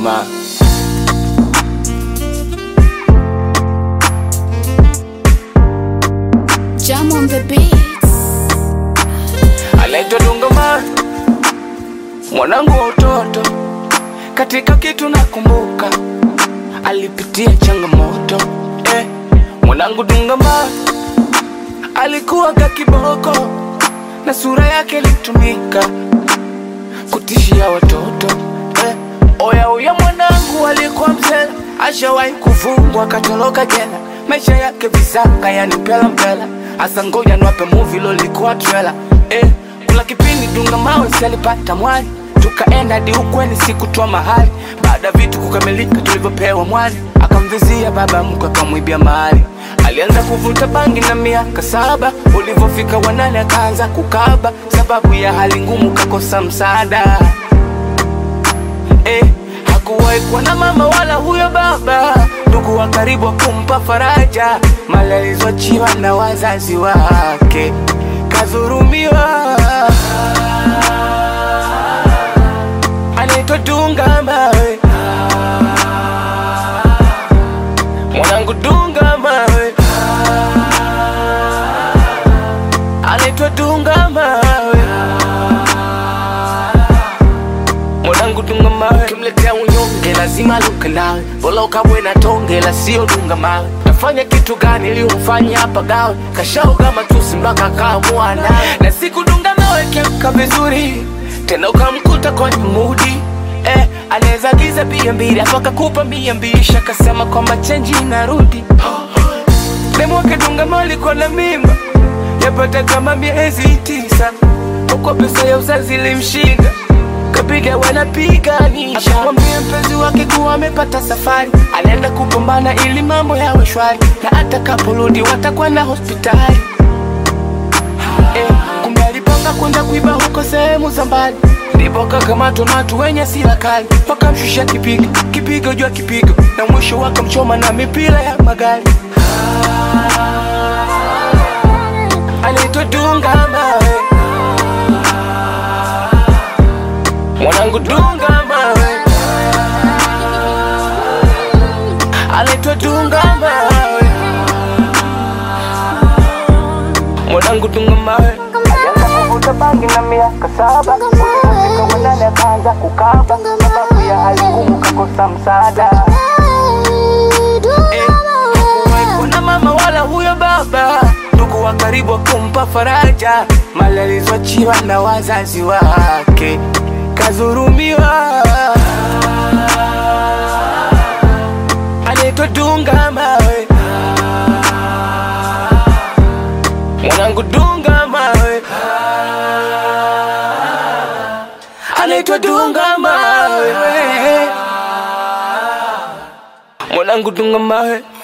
mawe. Jam on the beats. anaitwa Dunga Mawe, mwanangu wa utoto. Katika kitu nakumbuka, alipitia changamoto eh. Mwanangu Dunga Mawe alikuwa ka kiboko na sura yake ilitumika kutishia watoto eh. Oya uya mwanangu alikuwa mzela, ashawahi kufungwa akatoroka jela, maisha yake visanga, yani mpela mpela. Asa ngoja niwape movie lolikuwa trailer eh. Kuna kipindi Dunga Mawe si alipata mwali, tukaenda hadi ukweni sikutoa mahali. Baada ya vitu kukamilika tulivyopewa mwali, akamvizia baba mkwe akamwibia mahali. Alianza kuvuta bangi na miaka saba, ulivyofika wanane akaanza kukaba, sababu ya hali ngumu kakosa msaada eh, hakuwahi kuwa na mama wala huyo baba, ndugu wa karibu wa kumpa faraja, mali alizoachiwa na wazazi wake, kadhurumiwa. Anaitwa Dunga Mawe, mwanangu Dunga Mawe, anaitwa Dunga Mawe mwanangu dunga mawe, kimletea unyonge lazima luke nawe, bora ukabwe na tonge la sio dunga mawe. Tafanya kitu gani ili umfanye hapa gawe, kashaoga matusi mpaka kaamua nawe, na siku dunga mawe kemka vizuri tena ukamkuta kwenye mudi eh, anaweza giza bia mbili hapo akakupa mia mbili shakasema kwamba chenji inarudi Demwake dunga mawe alikuwa na mimba yapata kama miezi tisa, huko pesa ya uzazi ilimshinda kapiga wanapiganisha, akamwambia mpenzi wake kuwa amepata safari, anaenda kupambana ili mambo yawe shwari, na atakaporudi watakuwa na hospitali eh, kumbe alipanga kwenda kuiba huko sehemu za mbali, ndipo akakamatwa na watu wenye sila kali, wakamshusha kipigo kipigo juu ya kipigo, na mwisho wakamchoma na mipira ya magari. Anaitwa Dunga Mawe, mwanangu Dunga Mawe, anaitwa Dunga Mawe, mwanangu Dunga Mawe. Alianza kuvuta bangi na miaka saba, ulipofika wanane akaanza kukaba, sababu ya hali ngumu kakosa msaada Eh, hakuwahi kuwa na mama wala huyo baba, ndugu wa karibu wa kumpa faraja, mali alizoachiwa na wazazi wake, kadhurumiwa. Anaitwa Dunga Mawe, mwanangu Dunga Mawe, anaitwa Dunga Mawe, mwanangu Dunga Mawe.